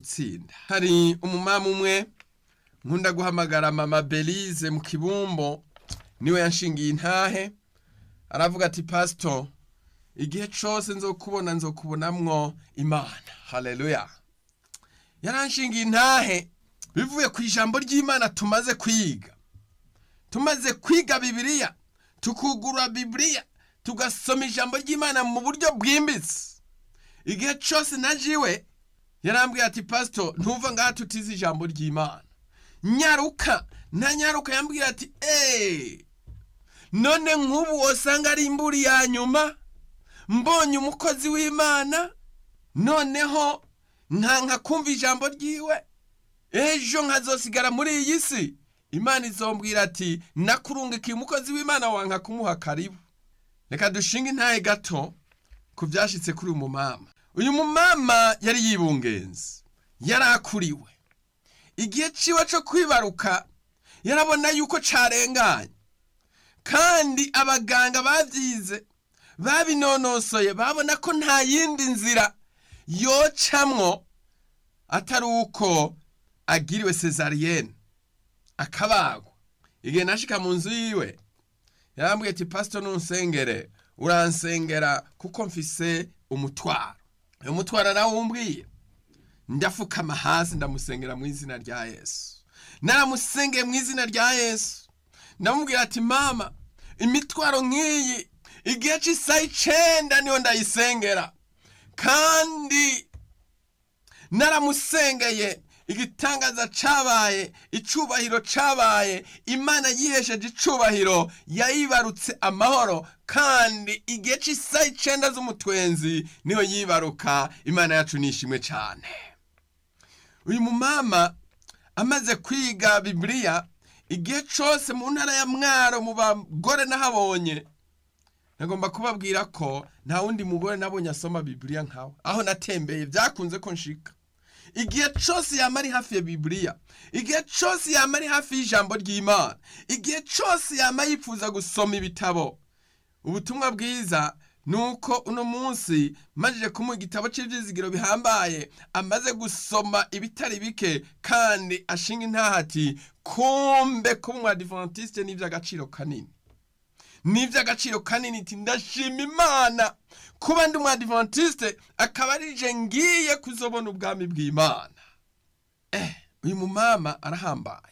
gutsinda hari umumama umwe nkunda guhamagara mama belize mu kibumbo niwe yanshingiye intahe aravuga ati pasito igihe cyose nzokubona nzokubonamwo imana haleluya yaranshingiye intahe bivuye ku ijambo ry'imana tumaze kwiga tumaze kwiga bibiliya tukugura bibiliya tugasoma ijambo ry'imana mu buryo bwimbitse igihe cyose najiwe yarambwiye ati pasito ntuva ngaha tutize ijambo ry'imana nyaruka nta nyaruka yambwira ati eee none nk'ubu wasanga ari imburi ya nyuma mbonye umukozi w'imana noneho nkanka kumva ijambo ryiwe ejo nkazosigara muri iyi si imana izombwira ati nakurungikiye umukozi w'imana wanka kumuha karibu reka dushinge intahe gato ku byashyitse kuri uyu mumama uyu mumama yari yibungenze yari akuriwe igihe ciwe cyo kwibaruka yarabona yuko carenganye kandi abaganga babyize babinonosoye babona ko nta yindi nzira yocamwo atari uko agiriwe sezariyene akabagwa igihe nashika mu nzu yiwe yarambwiye ati pasito nunsengere uransengera kuko mfise umutwaro uyu mutwaro nawe ndafukama hasi ndamusengera mu izina rya yesu naramusengeye mu izina rya yesu ndamubwira ati mama imitwaro nk'iyi igihe cy'isaha icenda niyo ndayisengera kandi naramusengeye igitangaza cabaye icubahiro cabaye imana yihesheje icubahiro yayibarutse amahoro kandi igihe cy'isaha icenda z'umutwenzi niyo yibaruka imana yacu nishimwe cyane uyu mumama amaze kwiga bibiliya igihe cyose mu ntara ya mwaro mu bagore nahabonye nagomba kubabwira ko nta wundi mugore nabonye asoma bibiliya nkawe aho natembeye byakunze ko nshika igihe cyose yaba ari hafi ya bibiliya igihe cyose yaba ari hafi y'ijambo ry'imana igihe cyose yaba yifuza gusoma ibitabo ubutumwa bwiza ni uko uno munsi majije kumuha igitabo cy'ibyizigiro bihambaye amaze gusoma ibitari bike kandi ashinga intahati kumbe kuba umwadivantiste ni iby'agaciro kanini ni iby'agaciro kanini iti ndashima imana kuba ndi umwadivantiste akaba arije ngiye kuzobona ubwami bw'imana eh uyu mumama arahambaye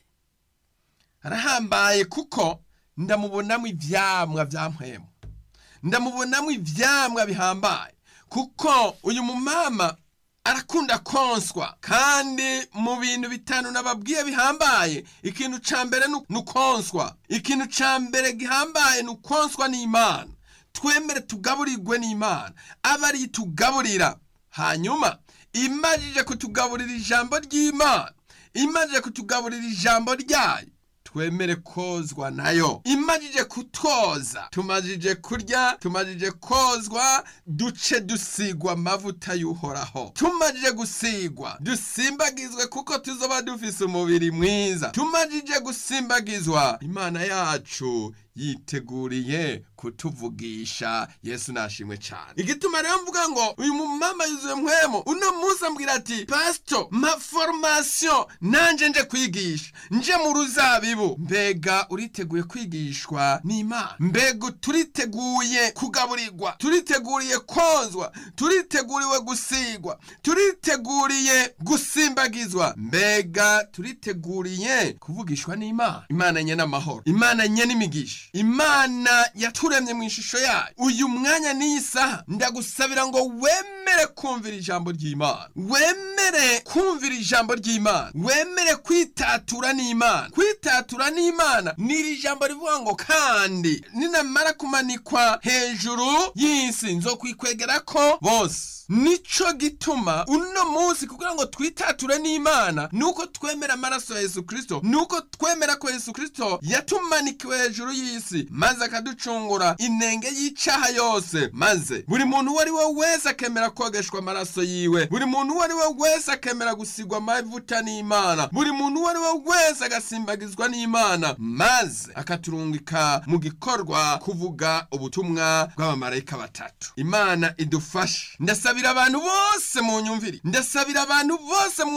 arahambaye kuko ndamubonamo ibyamwa bya mpwemu ndamubonamo ibyamwa bihambaye kuko uyu mumama arakunda konswa kandi mu bintu bitanu nababwiye bihambaye ikintu ca mbere ni ukonswa ikintu ca mbere gihambaye ni ukonswa n'imana twemere tugaburirwe n'imana aba ari tugaburira hanyuma imajije kutugaburira ijambo ry'imana imajije kutugaburira ijambo ryayo twemere kozwa nayo imajije kutwoza tumajije kurya tumajije kozwa duce dusigwa amavuta y'uhoraho tumajije gusigwa dusimbagizwe kuko tuzoba dufise umubiri mwiza tumajije gusimbagizwa imana yacu yiteguriye kutuvugisha yesu nashimwe cyane igituma rero mvuga ngo uyu mumama yuzuye mpwemo uno munsi ambwira ati pasito ma formation nanje nje kwigisha nje mu ruzabibu mbega uriteguye kwigishwa n'imana mbega turiteguye kugaburirwa turiteguriye kozwa turiteguriwe gusigwa turiteguriye gusimbagizwa mbega turiteguriye kuvugishwa n'imana imana nye n'amahoro imana nye n'imigisha imana yaturemye mu ishusho yayo uyu mwanya n'iyi saha ndagusabira ngo wemere kumvira ijambo ry'imana wemere kumvira ijambo ry'imana wemere kwitatura n'imana kwitatura n'imana ni iri jambo rivuga ngo kandi ninamara kumanikwa hejuru y'isi nzokwikwegera ko bose nico gituma uno munsi kugira ngo twitature n'imana nuko twemera amaraso ya yesu kirisito nuko twemera ko yesu kirisito yatumanikiwe hejuru y'isi maze akaducungura inenge y'icaha yose maze buri muntu uwo ari we wese akemera kogeshwa amaraso yiwe buri muntu uwo ari we wese akemera gusigwa amavuta n'imana buri muntu uwo ari we wese agasimbagizwa n'imana maze akaturungika mu gikorwa kuvuga ubutumwa bw'abamarayika batatu imana idufashe ndasabira abantu bose mu nyumvire ndasabira abantu bose mwumvire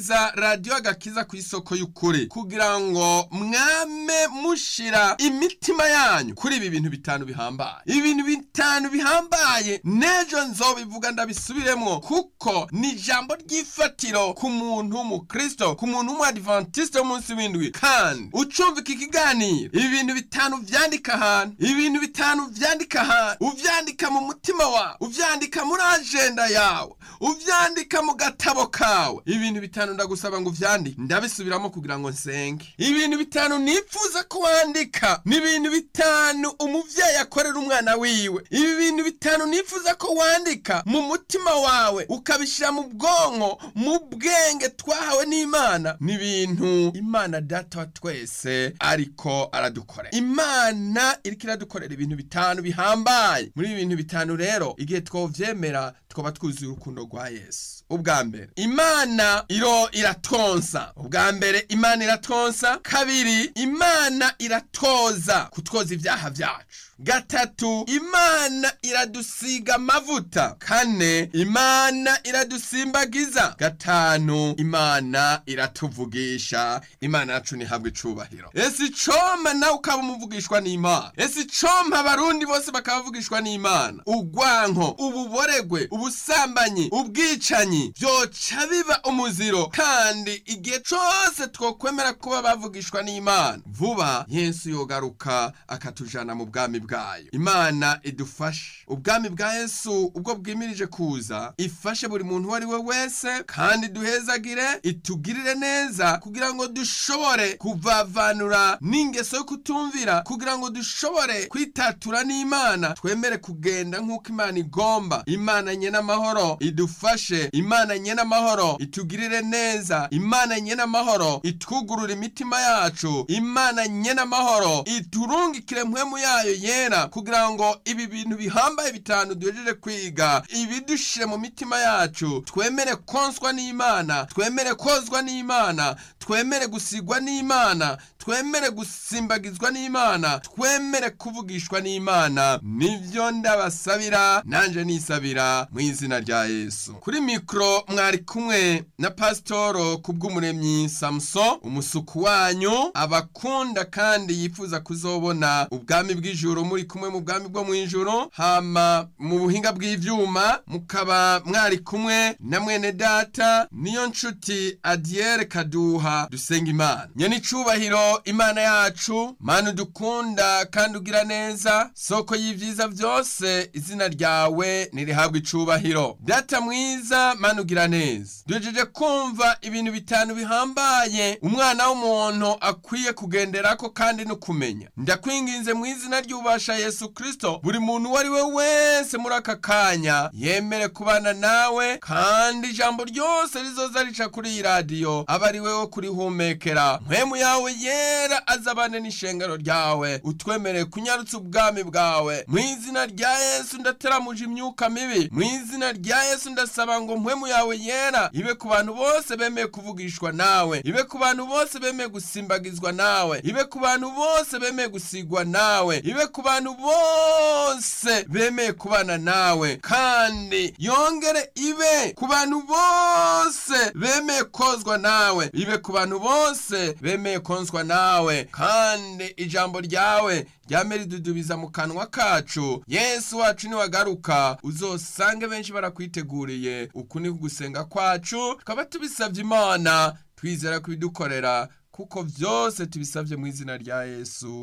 kumviriza radiyo agakiza ku isoko y'ukuri kugira ngo mwame mushira imitima yanyu kuri ibi bintu bitanu bihambaye ibintu bitanu bihambaye n'ejo nzobivuga ndabisubiremwo kuko ni ijambo ry'ifatiro ku muntu w'umukristo ku muntu w'umwadivantiste w'umunsi w'indwi kandi ucumva iki kiganiro ibi bintu bitanu vyandika ahantu ibintu bitanu vyandika ahantu uvyandika mu mutima wawe uvyandika muri ajenda yawe uvyandika mu gatabo kawe ibintu bitanu ndagusaba ngo uvyandike ndabisubiramo kugira ngo nsenge ibintu bitanu nifuza ko wandika ni ibintu bitanu umuvyeyi akorera umwana wiwe ibi bintu bitanu nifuza ko wandika mu mutima wawe ukabishira mu bwonko mu bwenge twahawe n'imana ni ibintu imana data wa twese ariko aradukorera imana iriko iradukorera ibintu bitanu bihambaye muri ibi bintu bitanu rero igihe twovyemera twaba twuzuye urukundo rwa yesu ubwa mbere imana iro iratonsa ubwa mbere imana iratonsa kabiri imana iratoza kutwoza ibyaha byacu gatatu imana iradusiga amavuta kane imana iradusimbagiza gatanu imana iratuvugisha imana yacu ntihabwe icubahiro ese icoma nawe ukaba umuvugishwa n'imana ese icoma abarundi bose bakaba bavugishwa n'imana ugwanko ububoregwe ubusambanyi ubwicanyi byoca biba umuziro kandi igihe cose twokwemera kuba bavugishwa n'imana vuba yesu yogaruka akatujana mu bwami bwayo imana idufashe ubwami bwa yesu ubwo bwimirije kuza ifashe buri muntu uwo ari we wese kandi duhezagire itugirire neza kugira ngo dushobore kuvavanura n'ingeso yo kutumvira kugira ngo dushobore kwitatura n'imana twemere kugenda nk'uko imana igomba imana nye n'amahoro idufashe imana nye n'amahoro itugirire neza imana nye n'amahoro itwugurura imitima yacu imana nye n'amahoro iturungikire mpwemu yayo yera kugira ngo ibi bintu bihambaye bitanu duhejeje kwiga ibidushire mu mitima yacu twemere konswa n'imana twemere kozwa n'imana twemere gusigwa n'imana twemere gusimbagizwa n'imana twemere kuvugishwa n'imana nivyo ndabasabira nanje nisabira mu izina rya yesu kuri mikoro mwari kumwe na pasitoro kubw'umuremyi samuso umusuku wanyu abakunda kandi yifuza kuzobona ubwami bw'ijuru muri kumwe mu bwami bwo mu ijuru hama mu buhinga bw'ivyuma mukaba mwari kumwe na mwene data niyo nshuti adiyere kaduha dusenga imana nyene icubahiro imana yacu mana udukunda kandi ugira neza soko y'ivyiza vyose izina ryawe nirihabwa icubahiro data mwiza mana ugira neza duhejeje kumva ibintu bitanu bihambaye umwana w'umuntu akwiye kugenderako kandi no kumenya ndakwinginze mu izina ry'ubasha yesu kristo buri muntu uwo ari we wese muri aka kanya yemere kubana nawe kandi ijambo ryose rizoza rica kuri iyi radiyo aba ari wewe kurihumekera mpwemu yawe yera azabane n'ishengero ryawe utwemereye kunyarutsa ubwami bwawe mu izina rya yesu ndateramuje imyuka mibi mu izina rya yesu ndasaba ngo mpwemu yawe yera ibe ku bantu bose bemeye kuvugishwa nawe ibe ku bantu bose bemeye gusimbagizwa nawe ibe ku bantu bose bemeye gusigwa nawe ibe ku bantu bose bemeye kubana nawe kandi yongere ibe ku bantu bose bemeye kozwa nawe ibe ku bantu bose bemeye konswa nawe kandi ijambo ryawe ryame ridudubiza mu kanwa kacu yesu wacu niwagaruka uzosange benshi barakwiteguriye uku ni gusenga kwacu tukaba tubisabye imana twizera kubidukorera kuko byose tubisabye mu izina rya yesu